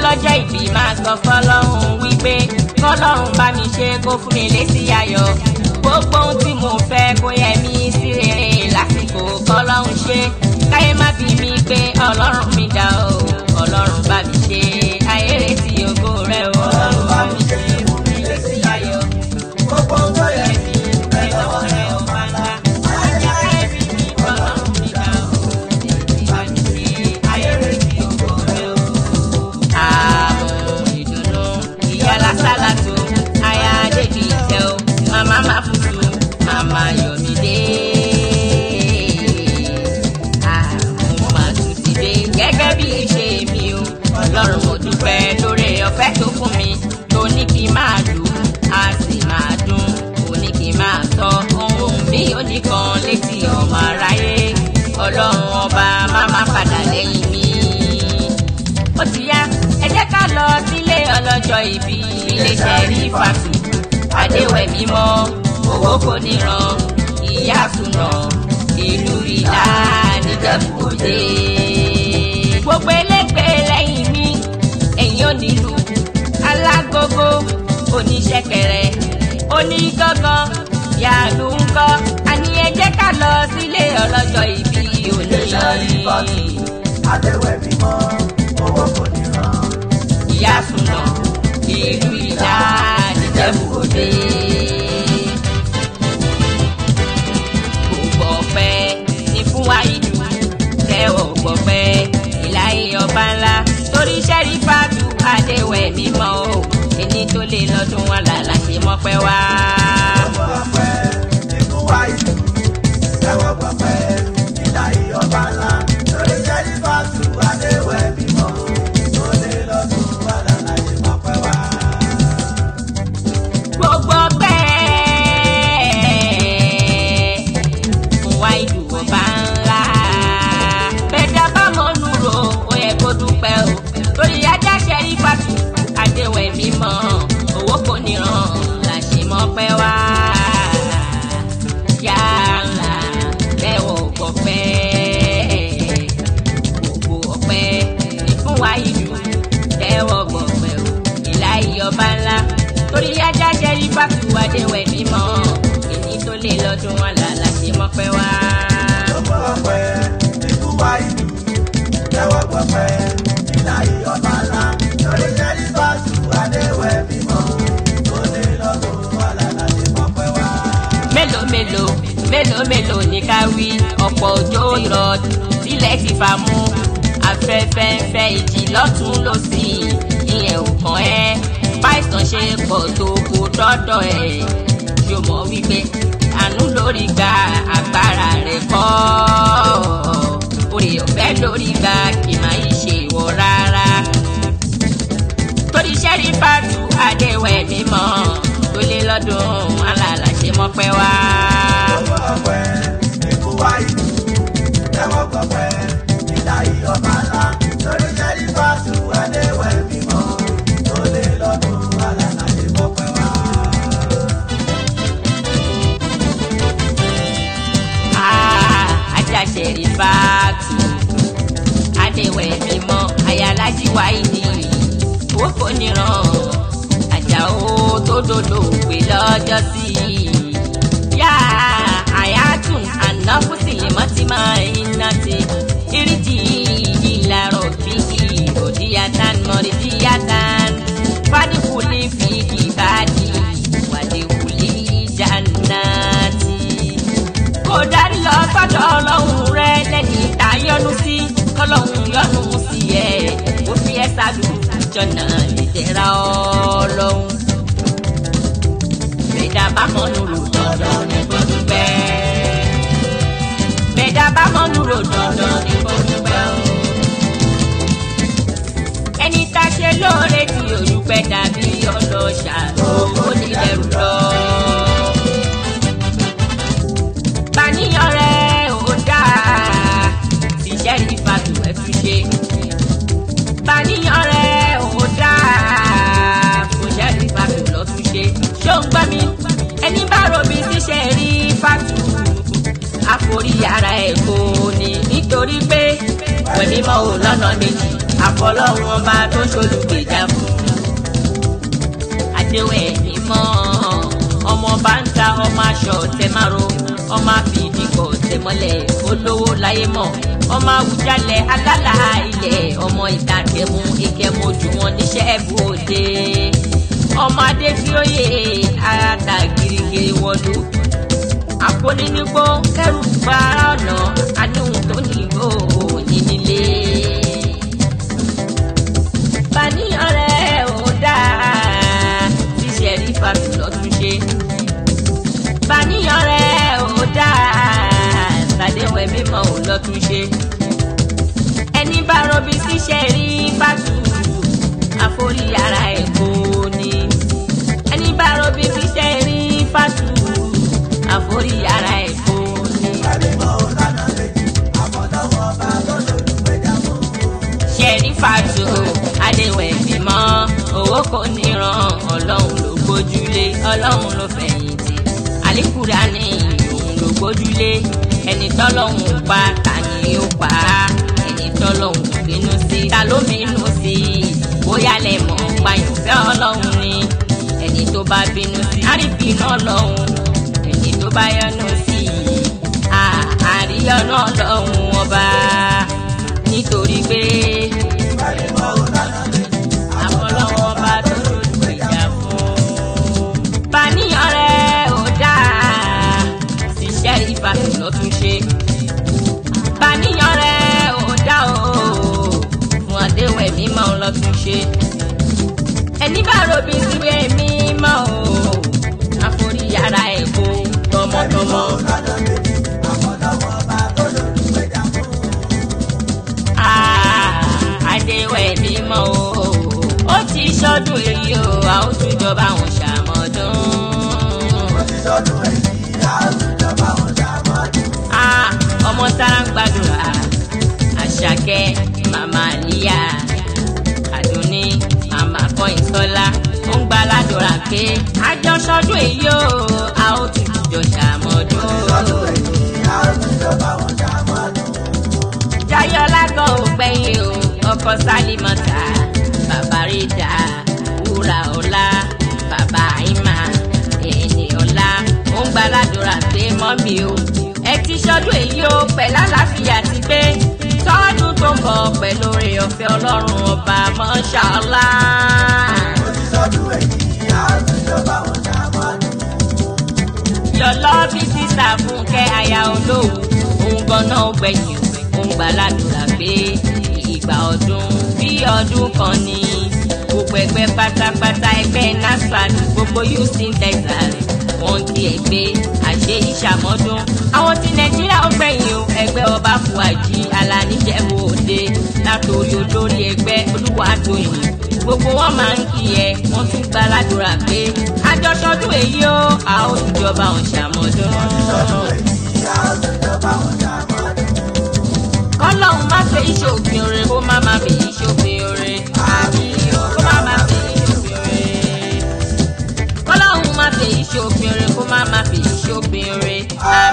ọlọ́jọ́ ìbí máa sọ fọlọ́run wípé kọ́lọ́run bá mi ṣe kó fún mi lésì ayọ̀ gbogbo ohun tí mo fẹ́ kó yẹ mí sí rere lásìkò kọ́lọ́run ṣe káyé má bí mi pé ọlọ́run mi dá o ọlọ́run bá mi ṣe ayé retí ògo rẹ o ọlọ́run bá mi ṣe fún mi lésì ayọ̀ gbogbo ohun tó yẹ mí ẹ lọ́wọ́ rẹ ò máa ń dá ajá káyé bí mi ọlọ́run mi dá o bá mi ṣe ayé retí ògo rẹ o àmọ́ ìdùnnú ìyá lásàlátò aya débi ìtẹ́ o màmá má fùtù màmá yọ̀mídé. àmọ́ màá tún ti dé gẹ́gẹ́ bí ìṣe mi o ọlọ́run mo dúpẹ́ lórí ọ̀fẹ́ tó fún mi tó ní kí n máa lù á sì máa dún ó ní kí n máa tọ́ ohun mi ò ní kan létí ọmọ aráyé ọlọ́run ọba má má padà lẹ́yìn mi ó ti yá ẹ jẹ́ ká lọ sílé ọlọ́jọ́ ìbí iléeṣẹ́ rí fàtú adéwẹ̀ mímọ́ owó kò níran ìyá àtúnà ìlú ìlà níjẹ̀bú-òde. gbogbo elégbè lẹ́yìn mi ẹ̀yìn onílù alágógó oníṣẹ̀kẹ̀rẹ̀ onígangan yàlú ńkọ́ àní ẹ jẹ́ ká lọ sílé ọlọ́jọ́ ìbí Iléeṣẹ́ rí fàtú òní adéwẹ̀ mímọ́ owó kò ní ràn. ìyá súná ìlú ìlà níjẹ̀bú-òde. gbogbo ọpẹ́ ní fún wa ìlú tẹ́wọ̀ gbọpẹ́ ìláyé ọba ńlá torí sẹ́rí fàtú adéwẹ̀ mímọ́ o ẹni tó lè lọ́dún wọn làlà ṣe mọ́pẹ́ wá. Ọwọ́ ọpẹ́ nínú wa ìlú tẹ́wọ́ gbọpẹ́ nílà ìyọba ńlá lórí jẹ́rí fàtú adéwẹ̀ mímọ́ tó lè lọ́dún wà lálàyé mọ́pẹ́ wá. gbogbo ọpẹ́ fún wa ìlú ọba ńlá bẹjá bá mọ nùrò ó yẹ kó dúpẹ́ o torí ajá ṣẹrí pàtó àdéhùn ẹ̀mí mọ́ owó kò níran làṣẹ mọ́ pẹ́ wá yàrá tẹ́wọ̀ gbọpẹ́ gbogbo ọpẹ́ ní fún wa ìlú tẹ́wọ̀ gbọpẹ́ o ìlà ìyọba ńlá torí ajá ṣẹrí pàtó àdéhùn ẹ̀mí mọ́ èyí tó lè lọ́dún wọn là láṣẹ mọ́ pẹ́ wá. Ọwọ́ ọpẹ́ nínú wa ìlú tẹ́wọ́ gbọpẹ́ nílà ìyọba ńlá lórí jẹ́rí fàtú adéwẹ̀ mímọ́ tó lè lọ́dún wà lálàyé mọ́pẹ́ wá. mélòó mélòó mélòó mélòó ní ká wí ọ̀pọ̀ òjò rọ̀ sílẹ̀ ti fà mú afẹ́fẹ́ ń fẹ́ ìjì lọ́tún lọ́sì ìyẹn ò kàn ẹ́ báìsàn ṣe pọ̀ tó kó dọ́dọ̀ ẹ̀ ṣó mọ̀ wípé àánú lórí gba agbára rẹ̀ kọ́ orí ọ̀fẹ́ lórí gba kì máa yí ṣe ìwọ rárá torí sẹ́rí fàtú adéwẹ̀ mímọ́ tó lé lọ́dún alàlà ṣe mọ́pẹ́ wá. Ọwọ́ ọpẹ́ nínú wa ìlú tẹ́wọ́ gbọpẹ́ nílà ìyọba ńlá lórí jẹ́rí fàtú adéwẹ̀ mímọ́ tó lé lọ́dún wà lálàyé mọ́pẹ́ wá. Ah, ajá sẹ́rí fàtú adéwẹ̀ mímọ́ ayálájí wáìdì owó kò níran ajá ó tó dodo pé lọ́jọ́ sí i. yá àyàtún ànáfùsì mọ́tìmọ́ iná ti ìrìjì ìlàrọ̀ bí òdìyàtàn mọ̀rìdìyàtàn fàdíkùlì fi ìbàdí wàdíkùlì jannati. kò dárí lọ sọ́dọ̀ ọlọ́run rẹ lẹ́ni tá a yọ́nú sí kọ́lọ́run yọ́nú sí ẹ̀ ó fi ẹ́ sálù jọ̀nà ìdẹ̀ra ọlọ́run. bẹ́ẹ̀dá bá mọ́nú rò dandan ní kó dúpẹ́. bẹ́ẹ̀dá bá mọ́nú rò dandan ní kó dúpẹ́ o. ẹni tá a ṣe lóore tí olùpẹ̀ dàbí ọlọ́ṣà owó nílẹ̀rù lọ. bàníyàn rẹ̀ ò dáa tíṣẹ́ ní fàtó ẹ̀ fi ṣe. bàníyàn rẹ̀ ò dáa kò ṣẹ́ ní fàtó lọ́ tún ṣe. ṣó ń gbọ́ mi ẹni bá robi tíṣẹ́ rí fàtó àforí ara ẹ̀ kò ní nítorí pé wẹ̀mí mọ́ ò lọ́nà méjì àfọlọ́run ọba tó ṣolùgbèjà fún adéwẹ̀ mímọ́ ọmọ bá ń ta ọmọ aṣọ tẹmárò ọmọ àfìdíkọ̀ tẹmọ́lẹ̀ olówó láyé mọ̀ ọmọ àwùjalẹ̀ alálà ilẹ̀ ọmọ ìdàkẹ́mu ìkẹ́mu ojú wọn níṣẹ́ ẹ̀bù òde ọmọ adéfíòye àràtà girigiri wọlú àpònínígbó kẹrù gbára ọ̀nà àníhùn tó nílò ní nílé bàníyàn rẹ̀ ò dáa ṣíṣe rí fàtú lọ́tún ṣe. bàníyàn rẹ̀ ò dáa ṣàdéwẹ̀ mímọ́ ò lọ́tún ṣe. ẹni bá rọbí ṣíṣe rí fàtú àforí ara ẹ̀ kò ní. ẹni bá rọbí ṣíṣe rí fàtú àforí ara ẹ̀ kò ní. Kálímọ̀ ò lọ́nà méjì, àfọlọ́wọ́ ọba tó ṣolùgbèjà fún. ṣẹ̀rí fàtó adéwẹ̀ bímọ owó kò níran ọlọ́run ló gbójúlé ọlọ́run ló fẹ̀yìntì àlékúra ní òun ló gbójúlé ẹni tọ́lọ́hún pa ta ni ó pa á ẹni tọ́lọ́hún bínú sí ta ló bínú sí i bóyá lè mọ̀ pàyànfẹ́ ọlọ́run ni ẹni tó bá bínú sí àríbínú ọlọ́run ẹni tó bá yọnu sí i àríyànú ọlọ́run ọba nítorí pé Kálímọ̀ ò lọ́nà méjì, àfọlọ́wọ́ bá tó lólùgbèjà fún. Bàníyàn rẹ̀ ò dáa, ṣiṣẹ́ ìbátan lọ́tún ṣe. Bàníyàn rẹ̀ ò dáa o, fún àdéhùn mímọ́ lọ́tún ṣe. Ẹni bá robi síwé mímọ́ o, àforí yàrá ẹ̀ kó tọmọtọmọ. Kálímọ̀ ò lọ́nà méjì, àfọlọ́wọ́ ọba tó ṣolùgbèjà fún. àdéhùn mímọ́ o, ó ti ṣọdún èyí o, a ó tún jọba àwọn ṣàmọ́dún. Ó ti sọdún èyí, a ó tún jọba wọn ṣàmọ́dún. Ah, ọmọ sára ń gbàdúrà àṣàkẹ́ màmá níyà àdúní màmá kọ́yìnsọ́lá ó ń gba aládùúrà pé àjọṣọdún èyí o a ó tún jọ ṣàmọ́dún. Sọdún èyí, a ó tún jọba wọn ṣàmọ́dún. jayọlá kan ò gbẹ̀yìn o ọkọ sálímọ́tà bàbá rídà wúrà ọlá bàbá àìmà ẹni ọlá ó ń gba aládùúrà pé mọ́mí o ẹ ti ṣọdún èyí o pẹ̀lú àlàáfíà ti gbé tọ́dún tó ń bọ̀ pẹ̀lú oore ọ̀fẹ́ ọlọ́run ọba mọ́ṣáláà. Ó ti sọdún èyí, a ó tún jọba wọn ṣàmọ́dún. yọlọ bí sísà fúnkẹ́ aya olówó òun ganan ó gbẹ̀yìn òun gbàládùra pé ìgbà ọdún bí ọdún kan ní gbogbo ẹgbẹ́ pátápátá ẹgbẹ́ nasfat gbogbo houston texas wọ́n ti ẹgbẹ́ àṣẹ ìṣàmọ́dún àwọn ti nàìjíríà ó gbẹ̀yìn o ẹgbẹ́ ọba fúwájì alanijẹ̀bù òde látòrí olórí ẹgbẹ́ olúwatóyìn gbogbo wọn máa ń kí ẹ wọn tún gba aládùúrà pé àjọṣọdún èyí ó a ó ìjọba ọ̀hún ṣàmọ́dún. Sọdún èyí, a ó tún jọba wọn ṣàmọ́dún. kọ́lọ́hún má fẹ́ ìṣòfin oore kó má má fẹ́ ìṣòfin oore. àbí o kó má má fẹ́ ìṣòfin oore. kọ́lọ́hún má fẹ́ ìṣòfin oore kó má má fẹ́ ìṣòfin oore.